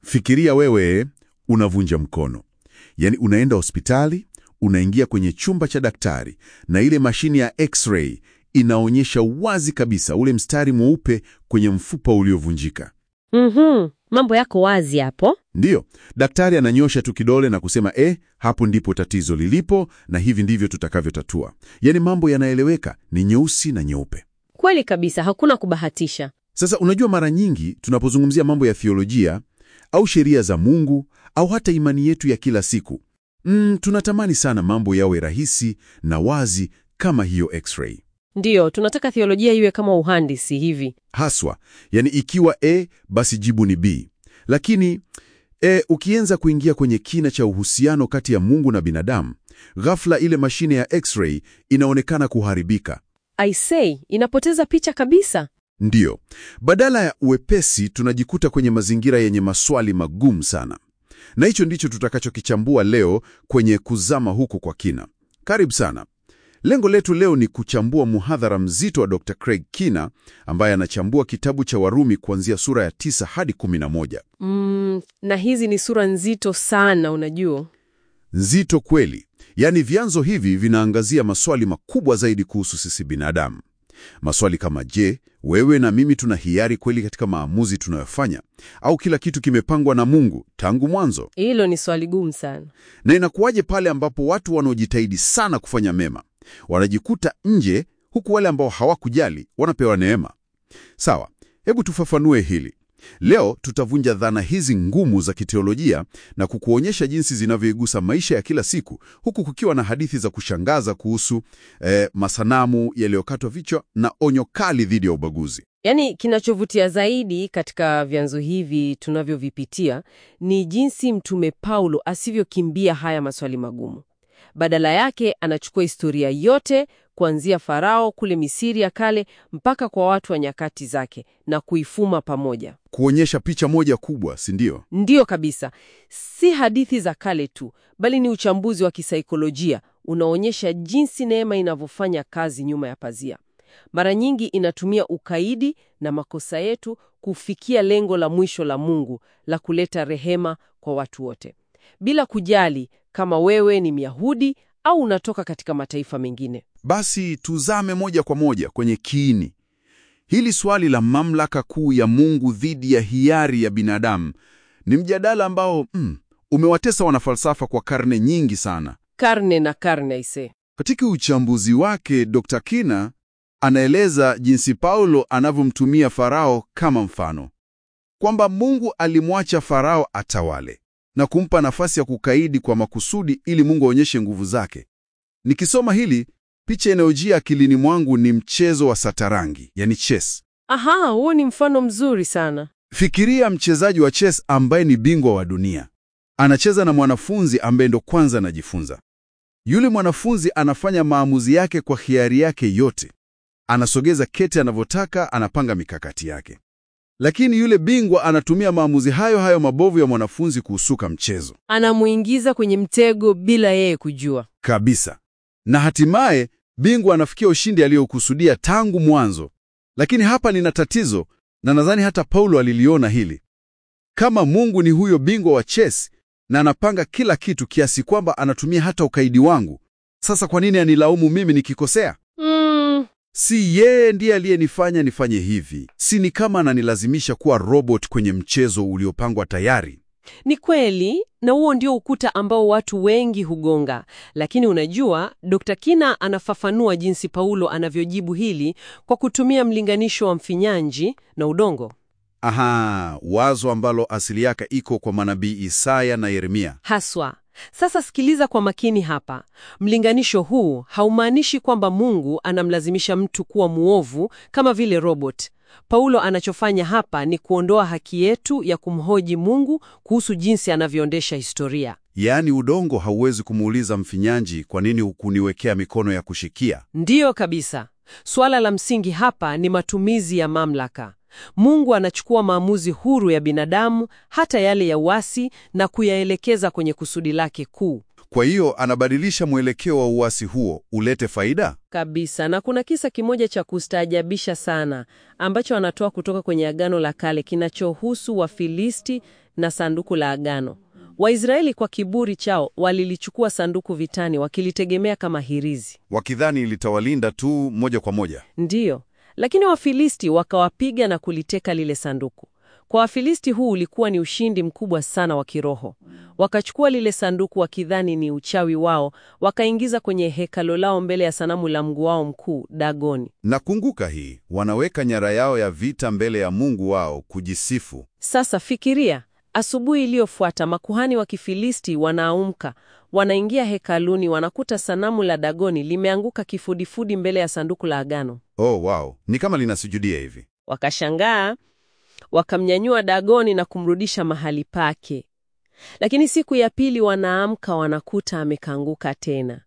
Fikiria wewe unavunja mkono, yaani unaenda hospitali, unaingia kwenye chumba cha daktari na ile mashine ya x-ray inaonyesha wazi kabisa ule mstari mweupe kwenye mfupa uliovunjika. Mhm, mambo yako wazi hapo. Ndiyo, daktari ananyosha tu kidole na kusema eh, hapo ndipo tatizo lilipo na hivi ndivyo tutakavyotatua. Yaani mambo yanaeleweka, ni nyeusi na nyeupe. Kweli kabisa, hakuna kubahatisha. Sasa unajua, mara nyingi tunapozungumzia mambo ya thiolojia au sheria za Mungu au hata imani yetu ya kila siku mm, tunatamani sana mambo yawe rahisi na wazi kama hiyo x-ray Ndiyo, tunataka theolojia iwe kama uhandisi hivi. haswa, yani ikiwa A basi jibu ni B. Lakini e, ukianza kuingia kwenye kina cha uhusiano kati ya Mungu na binadamu, ghafla ile mashine ya x-ray inaonekana kuharibika. I say, inapoteza picha kabisa. Ndiyo, badala ya uwepesi tunajikuta kwenye mazingira yenye maswali magumu sana, na hicho ndicho tutakachokichambua leo kwenye kuzama huku kwa kina. Karibu sana. Lengo letu leo ni kuchambua muhadhara mzito wa Dr. Craig Kina ambaye anachambua kitabu cha Warumi kuanzia sura ya tisa hadi kumi na moja. Mm, na hizi ni sura nzito sana, unajua. Nzito kweli, yaani vyanzo hivi vinaangazia maswali makubwa zaidi kuhusu sisi binadamu. Maswali kama je, wewe na mimi tuna hiari kweli katika maamuzi tunayofanya, au kila kitu kimepangwa na Mungu tangu mwanzo? Hilo ni swali gumu sana. Na inakuwaje pale ambapo watu wanaojitahidi sana kufanya mema wanajikuta nje, huku wale ambao hawakujali wanapewa neema? Sawa, hebu tufafanue hili. Leo tutavunja dhana hizi ngumu za kiteolojia na kukuonyesha jinsi zinavyoigusa maisha ya kila siku, huku kukiwa na hadithi za kushangaza kuhusu eh, masanamu yaliyokatwa vichwa na onyo kali dhidi ya ubaguzi. Yaani, kinachovutia zaidi katika vyanzo hivi tunavyovipitia ni jinsi Mtume Paulo asivyokimbia haya maswali magumu. Badala yake anachukua historia yote kuanzia Farao kule Misiri ya kale mpaka kwa watu wa nyakati zake na kuifuma pamoja. Kuonyesha picha moja kubwa, si ndio? Ndiyo kabisa, si hadithi za kale tu, bali ni uchambuzi wa kisaikolojia unaonyesha jinsi neema inavyofanya kazi nyuma ya pazia. Mara nyingi inatumia ukaidi na makosa yetu kufikia lengo la mwisho la Mungu la kuleta rehema kwa watu wote, bila kujali kama wewe ni Myahudi au unatoka katika mataifa mengine. Basi tuzame moja kwa moja kwenye kiini hili. Swali la mamlaka kuu ya Mungu dhidi ya hiari ya binadamu ni mjadala ambao mm, umewatesa wanafalsafa kwa karne nyingi sana. Karne na karne ise. Katika uchambuzi wake, Dr. Kina anaeleza jinsi Paulo anavyomtumia Farao kama mfano, kwamba Mungu alimwacha Farao atawale na kumpa nafasi ya kukaidi kwa makusudi ili Mungu aonyeshe nguvu zake. Nikisoma hili, picha inayojia akilini mwangu ni mchezo wa satarangi, yani chess. Aha, huo ni mfano mzuri sana. Fikiria mchezaji wa chess ambaye ni bingwa wa dunia anacheza na mwanafunzi ambaye ndo kwanza anajifunza. Yule mwanafunzi anafanya maamuzi yake kwa hiari yake yote, anasogeza kete anavyotaka, anapanga mikakati yake, lakini yule bingwa anatumia maamuzi hayo hayo mabovu ya mwanafunzi kuusuka mchezo Anamuingiza kwenye mtego bila yeye kujua. kabisa, na hatimaye bingwa anafikia ushindi aliyokusudia tangu mwanzo. Lakini hapa nina tatizo, na nadhani hata Paulo aliliona hili. Kama Mungu ni huyo bingwa wa chess na anapanga kila kitu kiasi kwamba anatumia hata ukaidi wangu, sasa kwa nini anilaumu mimi nikikosea? Mm, Si yeye ndiye aliyenifanya nifanye hivi? Si ni kama ananilazimisha kuwa robot kwenye mchezo uliopangwa tayari? ni kweli, na huo ndio ukuta ambao watu wengi hugonga. Lakini unajua, Dr. Kina anafafanua jinsi Paulo anavyojibu hili kwa kutumia mlinganisho wa mfinyanzi na udongo. Aha, wazo ambalo asili yake iko kwa manabii Isaya na Yeremia. Haswa. Sasa sikiliza kwa makini hapa. Mlinganisho huu haumaanishi kwamba Mungu anamlazimisha mtu kuwa muovu kama vile robot. Paulo anachofanya hapa ni kuondoa haki yetu ya kumhoji Mungu kuhusu jinsi anavyoendesha historia. Yaani udongo hauwezi kumuuliza mfinyanzi, kwa nini hukuniwekea mikono ya kushikia? Ndiyo kabisa. Suala la msingi hapa ni matumizi ya mamlaka. Mungu anachukua maamuzi huru ya binadamu, hata yale ya uasi, na kuyaelekeza kwenye kusudi lake kuu Kwa hiyo anabadilisha mwelekeo wa uasi huo ulete faida. kabisa. Na kuna kisa kimoja cha kustaajabisha sana ambacho anatoa kutoka kwenye Agano la Kale kinachohusu Wafilisti na sanduku la agano. Waisraeli kwa kiburi chao walilichukua sanduku vitani wakilitegemea kama hirizi. Wakidhani litawalinda tu moja kwa moja. Ndiyo, lakini Wafilisti wakawapiga na kuliteka lile sanduku. Kwa Wafilisti huu ulikuwa ni ushindi mkubwa sana wa kiroho. Wakachukua lile sanduku wakidhani ni uchawi wao, wakaingiza kwenye hekalo lao mbele ya sanamu la mungu wao mkuu Dagoni. Nakumbuka hii, wanaweka nyara yao ya vita mbele ya Mungu wao kujisifu. Sasa fikiria, asubuhi iliyofuata makuhani wa Kifilisti wanaamka, wanaingia hekaluni, wanakuta sanamu la Dagoni limeanguka kifudifudi mbele ya sanduku la agano. Oh, wow, ni kama linasujudia hivi. Wakashangaa, wakamnyanyua Dagoni na kumrudisha mahali pake. Lakini siku ya pili wanaamka, wanakuta amekanguka tena.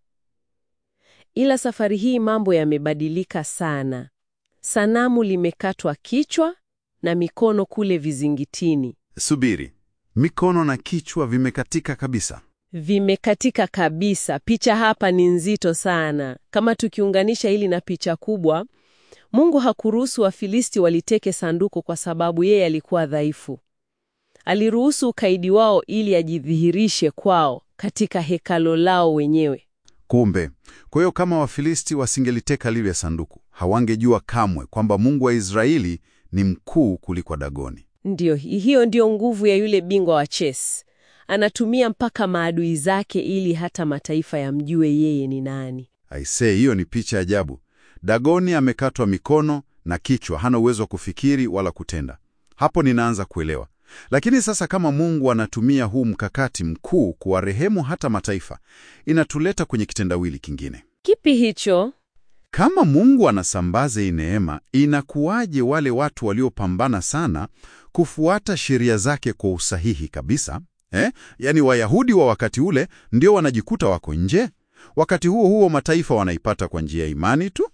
Ila safari hii mambo yamebadilika sana. Sanamu limekatwa kichwa na mikono kule vizingitini Subiri, mikono na kichwa vimekatika kabisa. vimekatika kabisa. Picha hapa ni nzito sana. Kama tukiunganisha hili na picha kubwa, Mungu hakuruhusu Wafilisti waliteke sanduku kwa sababu yeye alikuwa dhaifu. Aliruhusu ukaidi wao ili ajidhihirishe kwao katika hekalo lao wenyewe. Kumbe, kwa hiyo kama Wafilisti wasingeliteka lile sanduku, hawangejua kamwe kwamba Mungu wa Israeli ni mkuu kuliko Dagoni. Ndiyo, hiyo ndiyo nguvu ya yule bingwa wa chess. Anatumia mpaka maadui zake ili hata mataifa yamjue yeye ni nani. Aisee, hiyo ni picha ajabu. Dagoni amekatwa mikono na kichwa, hana uwezo wa kufikiri wala kutenda. Hapo ninaanza kuelewa. Lakini sasa kama Mungu anatumia huu mkakati mkuu kuwarehemu hata mataifa, inatuleta kwenye kitendawili kingine. Kipi hicho? Kama Mungu anasambaza hii neema, inakuwaje wale watu waliopambana sana kufuata sheria zake kwa usahihi kabisa eh? Yaani Wayahudi wa wakati ule ndio wanajikuta wako nje, wakati huo huo mataifa wanaipata kwa njia ya imani tu.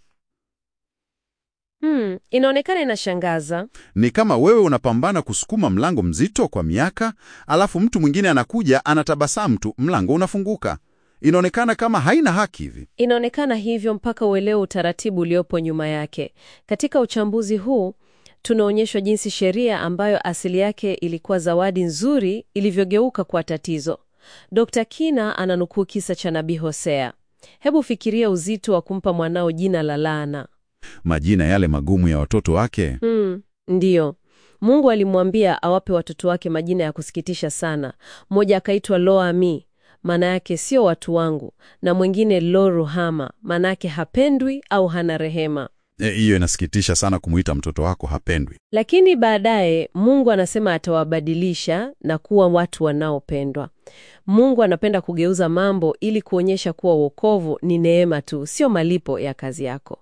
Hmm, inaonekana inashangaza. Ni kama wewe unapambana kusukuma mlango mzito kwa miaka, alafu mtu mwingine anakuja anatabasamu tu, mlango unafunguka. Inaonekana kama haina haki hivi. Inaonekana hivyo mpaka uelewe utaratibu uliopo nyuma yake. Katika uchambuzi huu tunaonyeshwa jinsi sheria ambayo asili yake ilikuwa zawadi nzuri ilivyogeuka kwa tatizo. Dr. Kina ananukuu kisa cha nabii Hosea. Hebu fikiria uzito wa kumpa mwanao jina la laana. Majina yale magumu ya watoto wake. Hmm, ndiyo. Mungu alimwambia awape watoto wake majina ya kusikitisha sana. Mmoja akaitwa Lo-Ami, maana yake sio watu wangu, na mwingine Lo-Ruhama, maana yake hapendwi au hana rehema. E, Hiyo inasikitisha sana kumuita mtoto wako hapendwi. Lakini baadaye Mungu anasema atawabadilisha na kuwa watu wanaopendwa. Mungu anapenda kugeuza mambo ili kuonyesha kuwa wokovu ni neema tu, sio malipo ya kazi yako.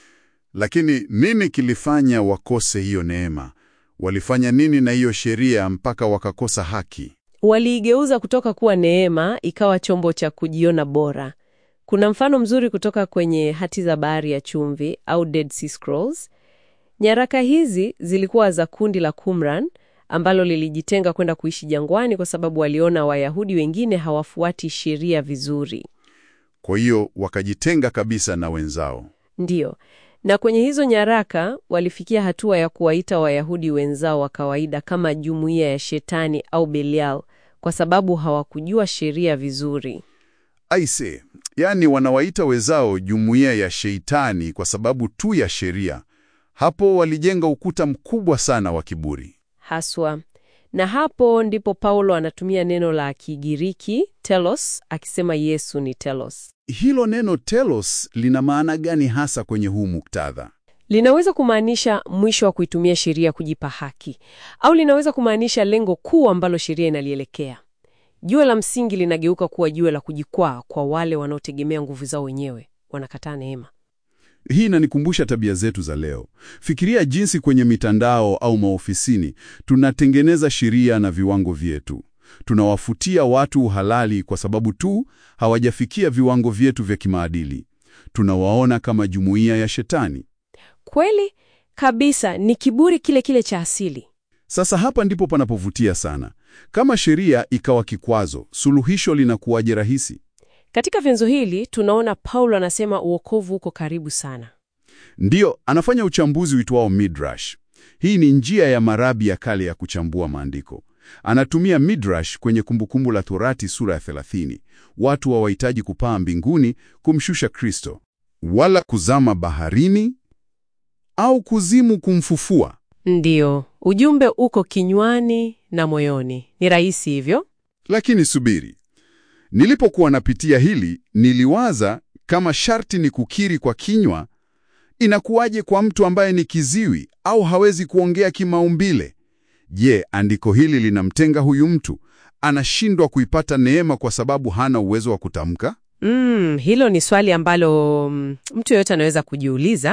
Lakini nini kilifanya wakose hiyo neema? Walifanya nini na hiyo sheria mpaka wakakosa haki? Waliigeuza kutoka kuwa neema ikawa chombo cha kujiona bora. Kuna mfano mzuri kutoka kwenye hati za bahari ya chumvi au Dead Sea Scrolls. Nyaraka hizi zilikuwa za kundi la Qumran ambalo lilijitenga kwenda kuishi jangwani kwa sababu waliona Wayahudi wengine hawafuati sheria vizuri. Kwa hiyo wakajitenga kabisa na wenzao. Ndiyo. Na kwenye hizo nyaraka walifikia hatua ya kuwaita Wayahudi wenzao wa kawaida kama jumuiya ya Shetani au Belial kwa sababu hawakujua sheria vizuri. Aise, yaani wanawaita wenzao jumuiya ya Sheitani kwa sababu tu ya sheria. Hapo walijenga ukuta mkubwa sana wa kiburi. Haswa. Na hapo ndipo Paulo anatumia neno la Kigiriki telos akisema Yesu ni telos. Hilo neno telos lina maana gani hasa kwenye huu muktadha? Linaweza kumaanisha mwisho wa kuitumia sheria kujipa haki, au linaweza kumaanisha lengo kuu ambalo sheria inalielekea. Jiwe la msingi linageuka kuwa jiwe la kujikwaa kwa wale wanaotegemea nguvu zao wenyewe, wanakataa neema. Hii inanikumbusha tabia zetu za leo. Fikiria jinsi kwenye mitandao au maofisini tunatengeneza sheria na viwango vyetu. Tunawafutia watu uhalali kwa sababu tu hawajafikia viwango vyetu vya kimaadili. Tunawaona kama jumuiya ya Shetani. Kweli kabisa, ni kiburi kile kile cha asili. Sasa hapa ndipo panapovutia sana. Kama sheria ikawa kikwazo, suluhisho linakuwaje rahisi? Katika vyanzo hili tunaona Paulo anasema uokovu uko karibu sana. Ndiyo, anafanya uchambuzi uitwao Midrash. Hii ni njia ya marabi ya kale ya kuchambua maandiko. Anatumia midrash kwenye Kumbukumbu la Torati sura ya 30. Watu hawahitaji kupaa mbinguni kumshusha Kristo, wala kuzama baharini au kuzimu kumfufua. Ndiyo, ujumbe uko kinywani na moyoni. Ni rahisi hivyo. Lakini subiri, nilipokuwa napitia hili niliwaza kama sharti ni kukiri kwa kinywa, inakuwaje kwa mtu ambaye ni kiziwi au hawezi kuongea kimaumbile? Je, andiko hili linamtenga huyu mtu? Anashindwa kuipata neema kwa sababu hana uwezo wa kutamka? Mm, hilo ni swali ambalo mm, mtu yeyote anaweza kujiuliza,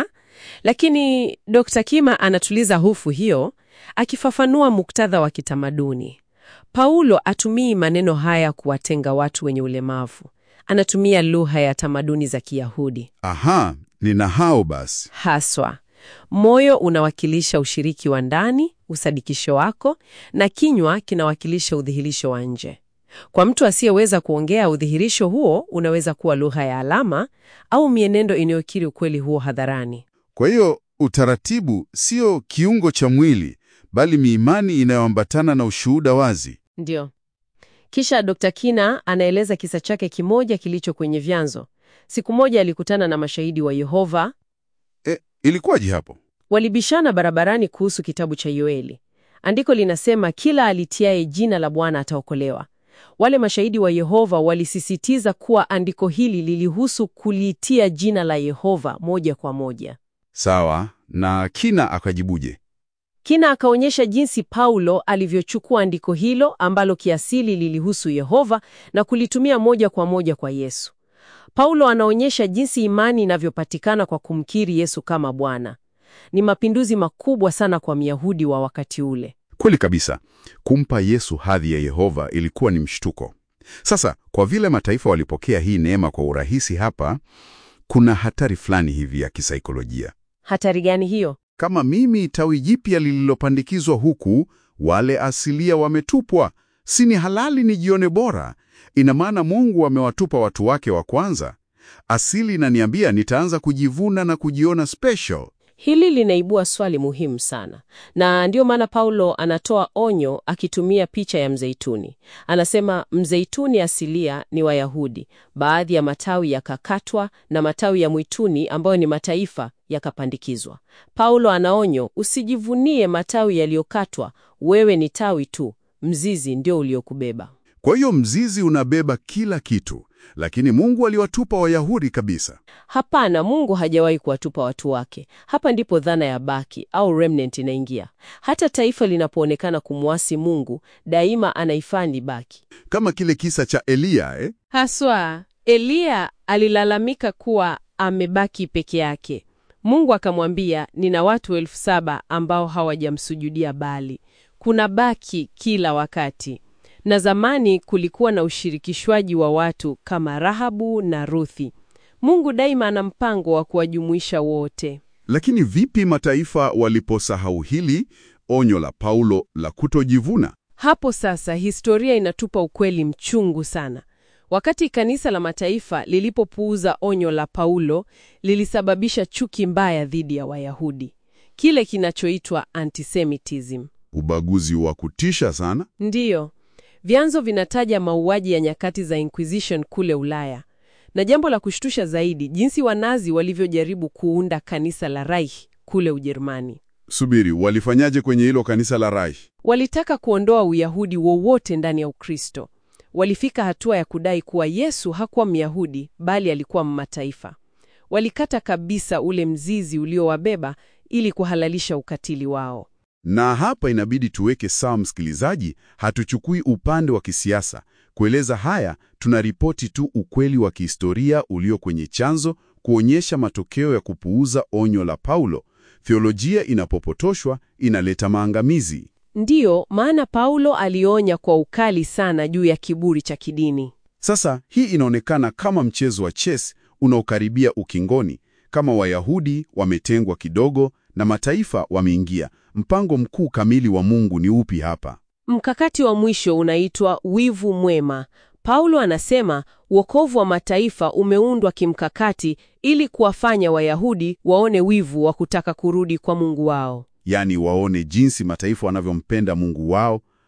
lakini Dr. Kima anatuliza hofu hiyo akifafanua muktadha wa kitamaduni. Paulo atumii maneno haya kuwatenga watu wenye ulemavu. Anatumia lugha ya tamaduni za Kiyahudi Aha, nina hao basi. haswa. Moyo unawakilisha ushiriki wa ndani, usadikisho wako, na kinywa kinawakilisha udhihirisho wa nje. Kwa mtu asiyeweza kuongea, udhihirisho huo unaweza kuwa lugha ya alama au mienendo inayokiri ukweli huo hadharani. Kwa hiyo utaratibu sio kiungo cha mwili, bali miimani inayoambatana na ushuhuda wazi. Ndio. Kisha Dr. Kina anaeleza kisa chake kimoja kilicho kwenye vyanzo. Siku moja alikutana na mashahidi wa Yehova, E, ilikuwaje hapo? walibishana barabarani kuhusu kitabu cha Yoeli. Andiko linasema kila alitiaye jina la Bwana ataokolewa. Wale mashahidi wa Yehova walisisitiza kuwa andiko hili lilihusu kuliitia jina la Yehova moja kwa moja. Sawa, na Kina akajibuje? Kina akaonyesha jinsi Paulo alivyochukua andiko hilo ambalo kiasili lilihusu Yehova na kulitumia moja kwa moja kwa Yesu. Paulo anaonyesha jinsi imani inavyopatikana kwa kumkiri Yesu kama Bwana. Ni mapinduzi makubwa sana kwa Myahudi wa wakati ule. Kweli kabisa, kumpa Yesu hadhi ya Yehova ilikuwa ni mshtuko. Sasa, kwa vile mataifa walipokea hii neema kwa urahisi hapa, kuna hatari fulani hivi ya kisaikolojia. Hatari gani hiyo? Kama mimi tawi jipya lililopandikizwa huku, wale asilia wametupwa, si ni halali nijione bora? Ina maana Mungu amewatupa watu wake wa kwanza. Asili inaniambia nitaanza kujivuna na kujiona special. Hili linaibua swali muhimu sana, na ndiyo maana Paulo anatoa onyo akitumia picha ya mzeituni. Anasema mzeituni asilia ni Wayahudi, baadhi ya matawi yakakatwa na matawi ya mwituni ambayo ni mataifa yakapandikizwa. Paulo anaonyo, usijivunie matawi yaliyokatwa, wewe ni tawi tu, mzizi ndio uliokubeba. Kwa hiyo mzizi unabeba kila kitu, lakini Mungu aliwatupa Wayahudi kabisa. Hapana, Mungu hajawahi kuwatupa watu wake. Hapa ndipo dhana ya baki au remnant inaingia. Hata taifa linapoonekana kumwasi Mungu, daima anaifani baki. Kama kile kisa cha Eliya eh? Haswa Eliya alilalamika kuwa amebaki peke yake. Mungu akamwambia, nina watu elfu saba ambao hawajamsujudia Bali. Kuna baki kila wakati. Na zamani kulikuwa na ushirikishwaji wa watu kama Rahabu na Ruthi. Mungu daima ana mpango wa kuwajumuisha wote. Lakini vipi mataifa waliposahau hili onyo la Paulo la kutojivuna? Hapo sasa historia inatupa ukweli mchungu sana. Wakati kanisa la mataifa lilipopuuza onyo la Paulo, lilisababisha chuki mbaya dhidi ya Wayahudi, kile kinachoitwa antisemitism. Ubaguzi wa kutisha sana. Ndiyo, vyanzo vinataja mauaji ya nyakati za Inquisition kule Ulaya, na jambo la kushtusha zaidi, jinsi Wanazi walivyojaribu kuunda kanisa la Reich kule Ujerumani. Subiri, walifanyaje kwenye hilo kanisa la Reich? Walitaka kuondoa Uyahudi wowote ndani ya Ukristo. Walifika hatua ya kudai kuwa Yesu hakuwa Myahudi bali alikuwa mmataifa. Walikata kabisa ule mzizi uliowabeba ili kuhalalisha ukatili wao. Na hapa inabidi tuweke sawa, msikilizaji, hatuchukui upande wa kisiasa. Kueleza haya, tunaripoti tu ukweli wa kihistoria ulio kwenye chanzo, kuonyesha matokeo ya kupuuza onyo la Paulo. Theolojia inapopotoshwa inaleta maangamizi. Ndiyo maana Paulo alionya kwa ukali sana juu ya kiburi cha kidini. Sasa hii inaonekana kama mchezo wa chess unaokaribia ukingoni. Kama Wayahudi wametengwa kidogo na mataifa wameingia, mpango mkuu kamili wa Mungu ni upi hapa? Mkakati wa mwisho unaitwa wivu mwema. Paulo anasema wokovu wa mataifa umeundwa kimkakati ili kuwafanya Wayahudi waone wivu wa kutaka kurudi kwa Mungu wao. Yaani waone jinsi mataifa wanavyompenda Mungu wao,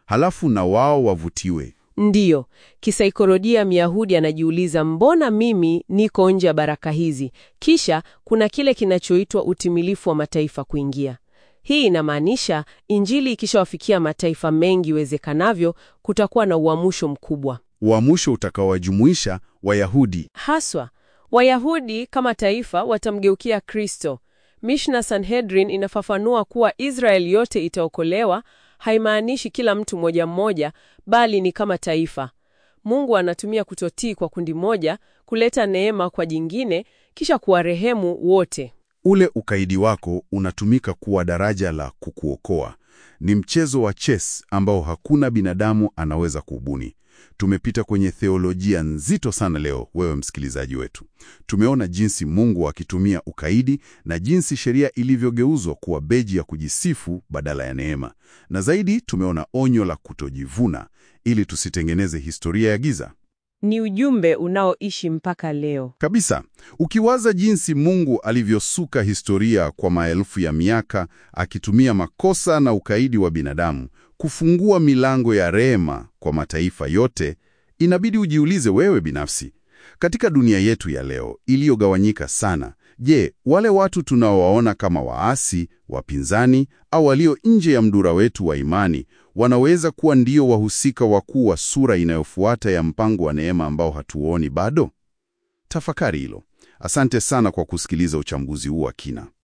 halafu na wao wavutiwe. Ndiyo, kisaikolojia Myahudi anajiuliza mbona mimi niko nje ya baraka hizi? Kisha kuna kile kinachoitwa utimilifu wa mataifa kuingia. Hii inamaanisha Injili ikishawafikia mataifa mengi iwezekanavyo, kutakuwa na uamsho mkubwa. Uamsho utakaowajumuisha Wayahudi. Haswa, Wayahudi kama taifa watamgeukia Kristo. Mishnah Sanhedrin inafafanua kuwa Israeli yote itaokolewa, haimaanishi kila mtu mmoja mmoja, bali ni kama taifa. Mungu anatumia kutotii kwa kundi moja kuleta neema kwa jingine, kisha kuwarehemu wote. Ule ukaidi wako unatumika kuwa daraja la kukuokoa. Ni mchezo wa chess ambao hakuna binadamu anaweza kubuni. Tumepita kwenye theolojia nzito sana leo, wewe msikilizaji wetu. Tumeona jinsi Mungu akitumia ukaidi na jinsi sheria ilivyogeuzwa kuwa beji ya kujisifu badala ya neema, na zaidi tumeona onyo la kutojivuna ili tusitengeneze historia ya giza Ni ujumbe unaoishi mpaka leo. kabisa. Ukiwaza jinsi Mungu alivyosuka historia kwa maelfu ya miaka akitumia makosa na ukaidi wa binadamu kufungua milango ya rehema kwa mataifa yote, inabidi ujiulize wewe binafsi, katika dunia yetu ya leo iliyogawanyika sana, je, wale watu tunaowaona kama waasi, wapinzani au walio nje ya mdura wetu wa imani wanaweza kuwa ndio wahusika wakuu wa sura inayofuata ya mpango wa neema ambao hatuoni bado? Tafakari hilo. Asante sana kwa kusikiliza uchambuzi huu wa kina.